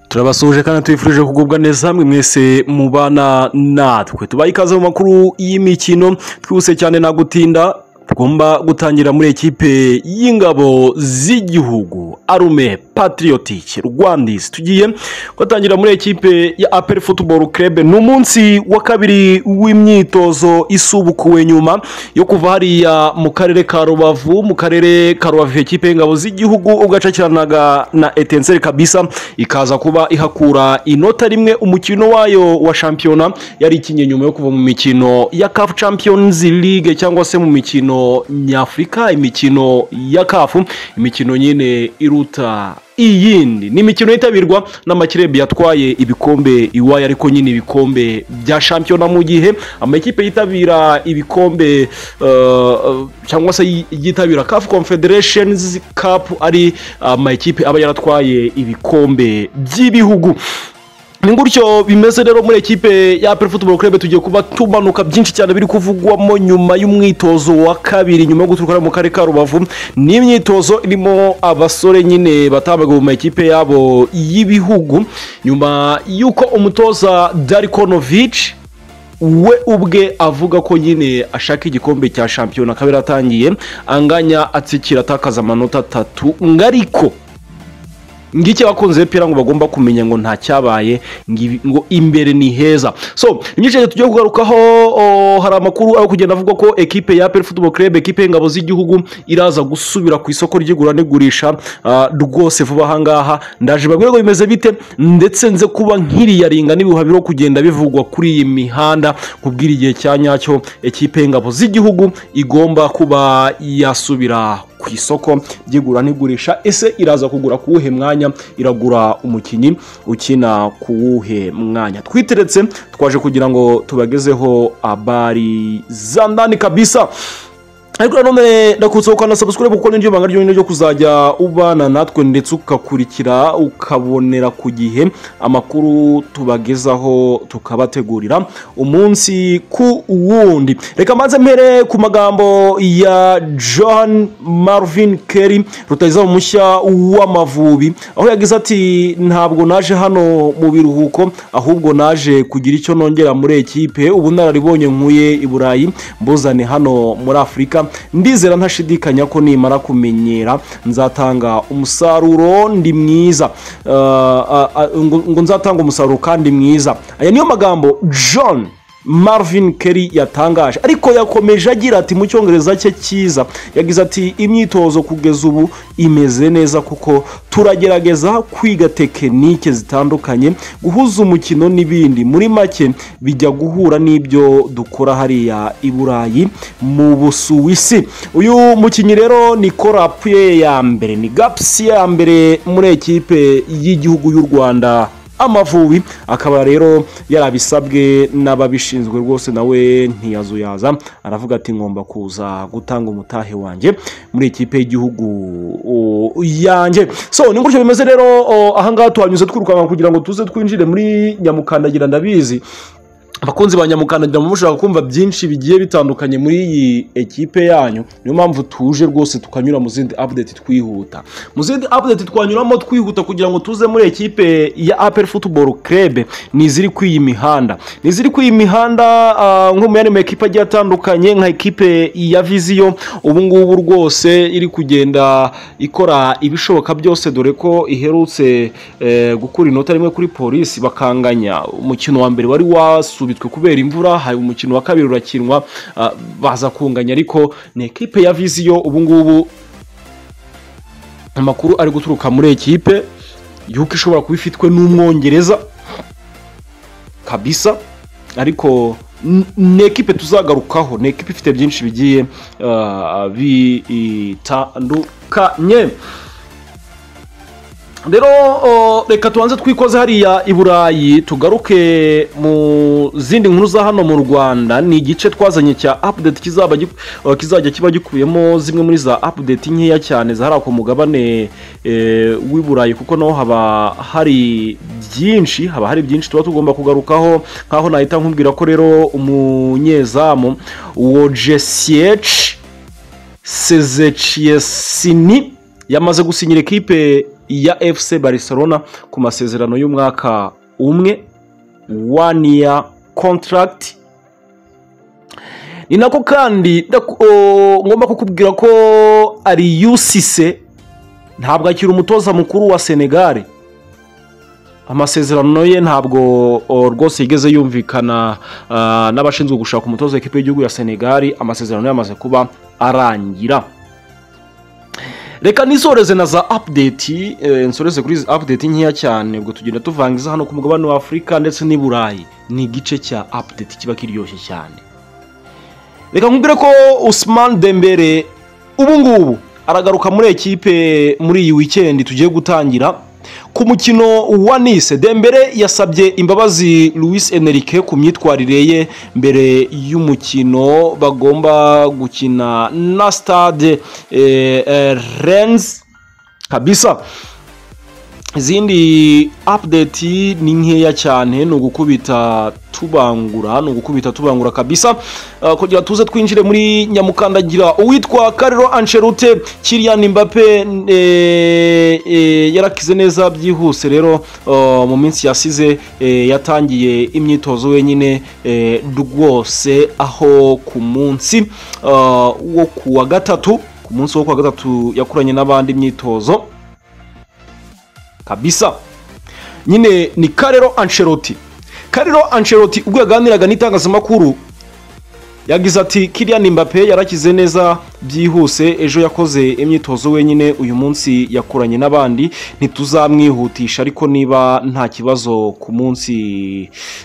turabasuhuje kandi tubifurije kugubwa neza hamwe mwese mubana natwe tubaye ikaze mu makuru y'imikino twihuse cyane nagutinda tugomba gutangira muri ekipe y'ingabo z'igihugu arume patiriyotike rwandisi tugiye gutangira muri ekipe ya aperi futuboro kerebe ni umunsi wa kabiri w'imyitozo isubukuwe nyuma yo kuva hariya mu karere ka rubavu mu karere ka rubavu ekipe y'ingabo z'igihugu ubwo yacakiranaga na etenseri kabisa ikaza kuba ihakura inota rimwe umukino wayo wa shampiyona yari ikinnye nyuma yo kuva mu mikino ya kafu champiyonizi ligue cyangwa se mu mikino nyafurika imikino ya kafu imikino nyine iruta iyindi ni imikino yitabirwa n'amakirebi yatwaye ibikombe iwayo ariko nyine ibikombe bya shampiyona mu gihe amakipe yitabira ibikombe cyangwa se yitabira kafu confederations cup ari amakipe aba yaratwaye ibikombe by'ibihugu ni gutyo bimeze rero muri ekipe ya aperi futuboro kurebe tugiye kuba tumanuka byinshi cyane biri kuvugwamo nyuma y'umwitozo wa kabiri nyuma yo guturuka mu karere ka rubavu ni imyitozo irimo abasore nyine batambaga mu makipe yabo y'ibihugu nyuma y'uko umutoza darikonovici we ubwe avuga ko nyine ashaka igikombe cya shampiyona akaba yaratangiye anganya atsikira atakaza amanota atatu ngariko ngiki abakunzi b'imipira ngo bagomba kumenya ngo nta cyabaye ngo imbere ni heza so imyicarire tugiye kugarukaho hari amakuru ari kugenda avugwa ko ekipe ya peri futuboro kerebe ekipe y'ingabo z'igihugu iraza gusubira ku isoko ry'igura n'igurisha rwose vuba ahangaha ndaje babwire ngo bimeze bite ndetse nze kuba nkiriyaringa n'ibihuha biriho kugenda bivugwa kuri iyi mihanda kubwira igihe cya nyacyo ekipe y'ingabo z'igihugu igomba kuba yasubira ku isoko ry'igura n'igurisha ese iraza kugura ku wuhe mwanya iragura umukinnyi ukina ku wuhe mwanya twiteretse twaje kugira ngo tubagezeho abari zandani kabisa ariko nanone ndakusaba ukanda sabusikaribu kuko niryo banga ryonyine ryo kuzajya ubana natwe ndetse ukakurikira ukabonera ku gihe amakuru tubagezaho tukabategurira umunsi ku wundi reka mbanze mpere ku magambo ya john marvin kerry rutayiza mushya w'amavubi aho yagize ati ntabwo naje hano mu biruhuko ahubwo naje kugira icyo nongera muri ekipe ubu nararibonye nkuye i burayi mbuzane hano muri afurika ndizera ntashidikanya ko nimara kumenyera nzatanga umusaruro ndi mwiza ngo nzatanga umusaruro kandi mwiza aya niyo magambo john marvin kerry yatangaje ariko yakomeje agira ati mu cyongereza cye cyiza yagize ati imyitozo kugeza ubu imeze neza kuko turagerageza kwiga tekinike zitandukanye guhuza umukino n'ibindi muri make bijya guhura n'ibyo dukora hariya i burayi mu busuwisi uyu mukinnyi rero ni korapuye ya mbere ni gapusi ya mbere muri ekipe y'igihugu y'u rwanda amavubi akaba rero yarabisabwe n'ababishinzwe rwose nawe ntiyazuyaza aravuga ati ngomba kuza gutanga umutahe wanjye muri ikipe y'igihugu yanjye so ni gutyo bimeze rero ahangaha tuhanyuze twirukanka kugira ngo tuze twinjire muri nyamukandagira ndabizi abakunzi ba nyamukandagira mushaka kumva byinshi bigiye bitandukanye muri iyi ekipe yanyu niyo mpamvu tuje rwose tukanyura mu zindi apudeti twihuta mu zindi apudeti twanyuramo twihuta kugira ngo tuze muri ekipe ya aperi futuboro kerebe ni iziri ku iyi mihanda ni iziri ku iyi mihanda nko mu yandi ma ekipe agiye atandukanye nka ekipe ya viziyo ubu ngubu rwose iri kugenda ikora ibishoboka byose dore ko iherutse gukura inota rimwe kuri polisi bakanganya umukino wa mbere wari wasubitse kubera imvura hari umukino wa kabiri urakinwa baza kunganya ariko ni ekipe ya viziyo ubu ngubu amakuru ari guturuka muri ekipe yuko ishobora kuba ifitwe n'umwongereza kabisa ariko ni ekipe tuzagarukaho ni ekipe ifite byinshi bigiye bitandukanye rero reka tubanze twikoze hariya i burayi tugaruke mu zindi nkuru za hano mu rwanda ni igice twazanye cya apudeti kizajya kiba gikubiyemo zimwe muri za apudeti nkeya cyane zahari ku mugabane w'i burayi kuko naho haba hari byinshi haba hari byinshi tuba tugomba kugarukaho nk'aho nahita nkubwira ko rero umunyezamu wo jesiyeci sezeciyesini yamaze gusinyira ekipe ya efuse Barcelona ku masezerano y'umwaka umwe wani ya kontaragiti ni nako kandi ndaku- o, ngomba kukubwira ko ari yusise ntabwo akiri umutoza mukuru wa senegare amasezerano ye ntabwo o, rwose yigeze yumvikana ah, n'abashinzwe gushaka umutoza w'ikipe y'igihugu ya senegali amasezerano yamaze kuba arangira reka nisoreze na za apudeti nsoreze kuri izi apudeti nkeya cyane ubwo tugenda tuvangiza hano ku mugabane wa afurika ndetse n'i burayi ni igice cya apudeti kiba kiryoshye cyane reka nkubwire ko Usman Dembele ubu ngubu aragaruka muri ekipe muri iyi weekend tugiye gutangira ku mukino wa Nice Dembele yasabye imbabazi Luis Enrique ku myitwarire ye mbere y'umukino bagomba gukina na Stade eh, eh, Rennes kabisa izindi apudeti ni nkeya cyane ni ugukubita tubangura ni ugukubita tubangura kabisa Ah, kugira tuze twinjire muri nyamukandagira uwitwa kariro ancerute kiriyan mbappe eh, eh, yarakize neza byihuse rero ah, mu minsi yasize eh, yatangiye imyitozo wenyine eh, rwose aho ku munsi ah, wo ku wa gatatu ku munsi wo ku wa gatatu yakoranye n'abandi imyitozo kabisa nyine ni karero ancelotti karero ancelotti ubwo yaganiraga n'itangazamakuru yagize ati kiriya mbappe yarakize neza byihuse ejo yakoze imyitozo wenyine uyu munsi yakoranye n'abandi ntituzamwihutisha ariko niba nta kibazo ku munsi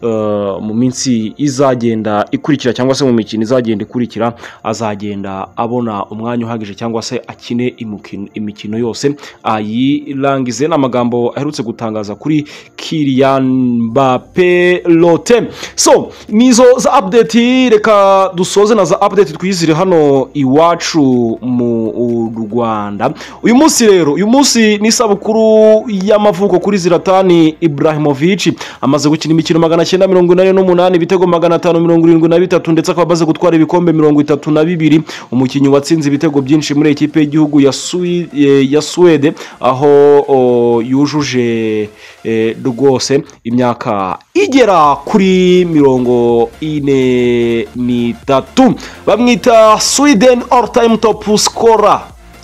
eh, mu minsi izagenda ikurikira cyangwa se mu mikino izagenda ikurikira azagenda abona umwanya uhagije cyangwa se akine imukino- imikino yose ayirangize ni amagambo aherutse gutangaza kuri kiriyan mbappe lote so nizo za update reka dusoze na za update twizire hano iwacu mu rwanda uyu munsi rero uyu munsi ni isabukuru y'amavuko kuri ziratani ibrahimovic amaze gukina imikino magana cyenda mirongo inani n'umunani ibitego magana atanu mirongo irindwi na bitatu ndetse akaba amaze gutwara ibikombe mirongo itatu na bibiri umukinnyi watsinze ibitego byinshi muri ekipe y'igihugu ya Swi- eh, ya suwede aho o, yujuje eh, rwose imyaka igera kuri mirongo ine n'itatu bamwita sweden all time top scorer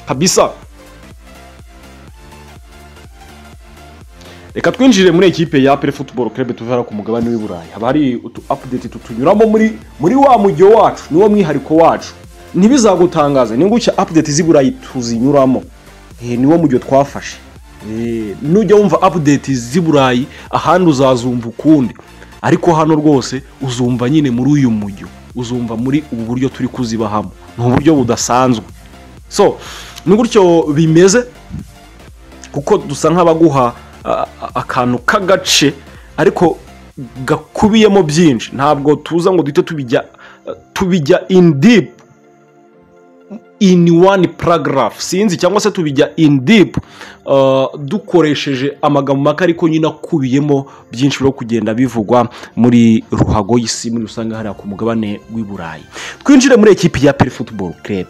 kabisa reka twinjire muri ekipe ya apere futuboro kerebe tuvara ku mugabane w'i burayi haba hari utu apudeti tutunyuramo muri muri wa mujyo wacu niwo mwihariko wacu ntibizagutangaze ni gutya apudeti z'i burayi tuzinyuramo Eh, niwo mujyo twafashe Eh, nujya wumva apudeti z'i burayi ahandi uzazumva ukundi ariko hano rwose uzumva nyine muri uyu mujyo uzumva muri ubu buryo turi kuzibahamo ni uburyo budasanzwe so ni gutyo bimeze kuko dusa nk'abaguha a- a- akantu k'agace ariko gakubiyemo byinshi ntabwo tuza ngo duhite tubijya tubijya in deep in one paragraph sinzi cyangwa se tubijya in deep uh, dukoresheje amagambo make ariko nyine akubiyemo byinshi byo kugenda bivugwa muri ruhago y'isi muri rusange hariya ku mugabane w'i burayi twinjire muri ekipi ya peri football club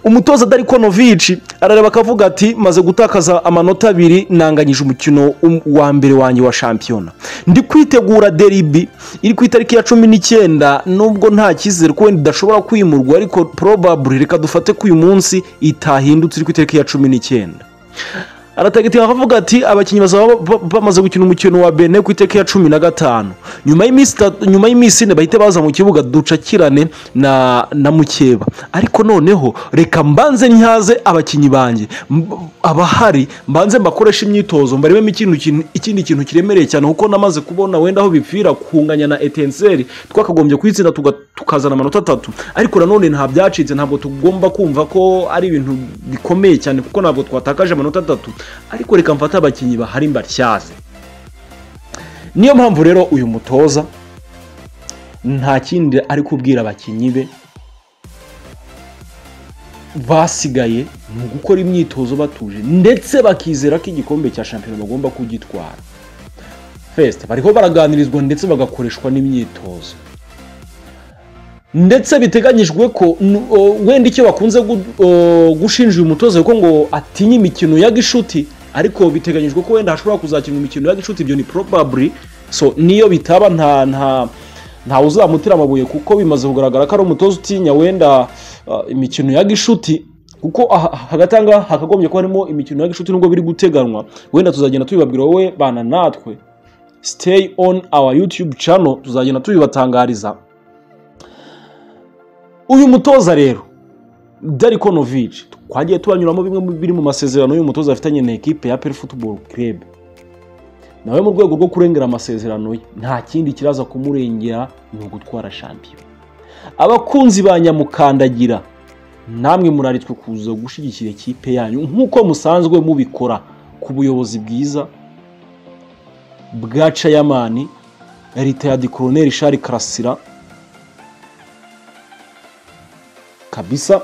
umutoza darikonovici arareba akavuga ati maze gutakaza amanota abiri nanganyije umukino um- wa mbere wanjye wa shampiyona ndi kwitegura deribi iri ku itariki ya cumi n'icyenda nubwo nta cyizere ko wenda idashobora kwimurwa ariko probably reka dufate ko uyu munsi itahindutse iri ku itariki ya cumi n'icyenda aratagatifu akavuga ati abakinnyi bazaba ba- bamaze gukina umukino wa bene ku iteka ya cumi na gatanu nyuma y'iminsi itatu- nyuma y'iminsi ine bahite baza mu kibuga ducakirane na na mukeba ariko noneho reka mbanze ntyaze abakinnyi banjye mb- abahari mbanze mbakoreshe imyitozo mbarememo ikindi kintu- ikindi kintu kiremereye cyane kuko namaze kubona wenda aho bipfira kunganya na etenseri twakagombye kuyitsinda tuga- tukazana amanota atatu ariko nanone nta byacitse ntabwo tugomba kumva ko ari ibintu bikomeye cyane kuko ntabwo twatakaje amanota atatu ariko reka mfate abakinnyi bahari mbatyaze niyo mpamvu rero uyu mutoza nta kindi ari kubwira abakinnyi be basigaye mu gukora imyitozo batuje ndetse bakizera ko igikombe cya shampiyona bagomba kugitwara fesite bariho baraganirizwa ndetse bagakoreshwa n'imyitozo ndetse biteganyijwe ko n- o, wenda icyo bakunze gu- o, gushinja uyu mutoza kuko ngo atinya imikino ya gishuti ariko biteganyijwe ko wenda hashobora kuzakinwa imikino ya gishuti ibyo ni probably so niyo bitaba nta nta ntawe uzamutira amabuye kuko bimaze kugaragara ko ari umutoza utinya wenda uh, imikino ya gishuti kuko aha- hagati aha ngaha hakagombye kuba harimo imikino ya gishuti nubwo biri guteganwa wenda tuzagenda tubibabwira wowe bana natwe stay on our youtube channel tuzagenda tubibatangariza uyu mutoza rero Darko Novic twagiye tubanyuramo bimwe mu biri mu masezerano y'uyu mutoza afitanye na ekipe ya Pele Football Club nawe mu rwego rwo kurengera amasezerano ye nta kindi kiraza kumurengera ni ugutwara shampiyona abakunzi ba nyamukandagira namwe muraritswe kuza gushyigikira ikipe yanyu nk'uko musanzwe mubikora ku buyobozi bwiza bwa cayamani leta ya dikoloneri shari karasira kabisa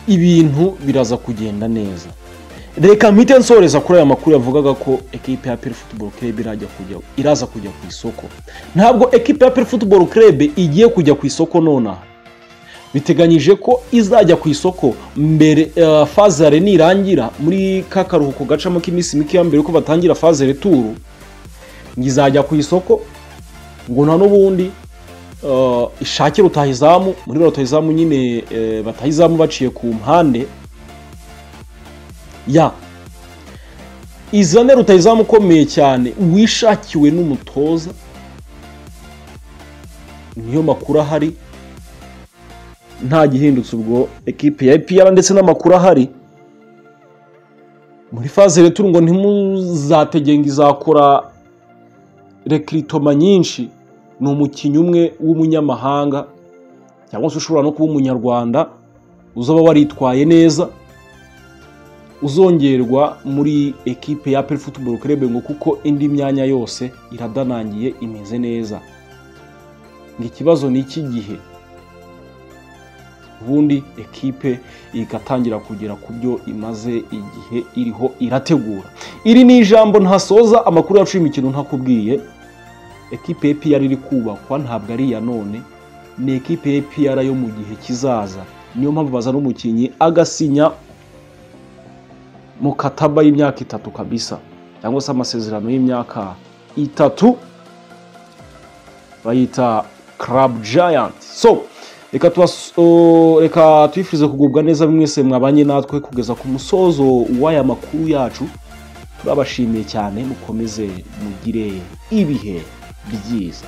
ibintu biraza kugenda neza reka mpite nsoreza kuri aya makuru yavugaga ko ekipe ya Pele Football Club irajya kujya iraza kujya ku isoko ntabwo ekipe ya Pele Football Club igiye kujya ku isoko nonaha biteganyije ko izajya ku isoko mbere eh, fazare nirangira muri ka karuhuko gacamo k'iminsi mike ya mbere ko batangira fazare turu izajya ku isoko ngo nta n'ubundi eh, ishakire rutahizamu muri rutahizamu nyine eh, batahizamu baciye ku mpande ya izane rutahizamu ukomeye cyane wishakiwe n'umutoza niyo makuru ahari nta gihindutse ubwo ekipe ya EPR ndetse n'amakuru ahari muri faze returu ngo ntimuzategenga izakora rekiritoma nyinshi ni umukinnyi umwe w'umunyamahanga cyangwa se ushobora no kuba umunyarwanda uzaba waritwaye neza uzongerwa muri ekipe ya Apple Football Club ngo kuko indi myanya yose iradanangiye imeze neza ngo ikibazo ni iki gihe ubundi ekipe igatangira kugera ku byo imaze igihe iriho irategura iri ni ijambo ntasoza amakuru yacu y'imikino ntakubwiye ekipe ya EPR iri kubakwa ntabwo ari iya none ni ekipe ya EPR yo mu gihe kizaza niyo mpamvu bazana umukinnyi agasinya mu kataba y'imyaka itatu kabisa cyangwa se amasezerano y'imyaka itatu bayita Club Giant so reka tubas- o, reka tuyifurize kugubwa neza mwese mwabanye natwe kugeza ku musozo w'aya makuru yacu turabashimiye cyane mukomeze mugire ibihe byiza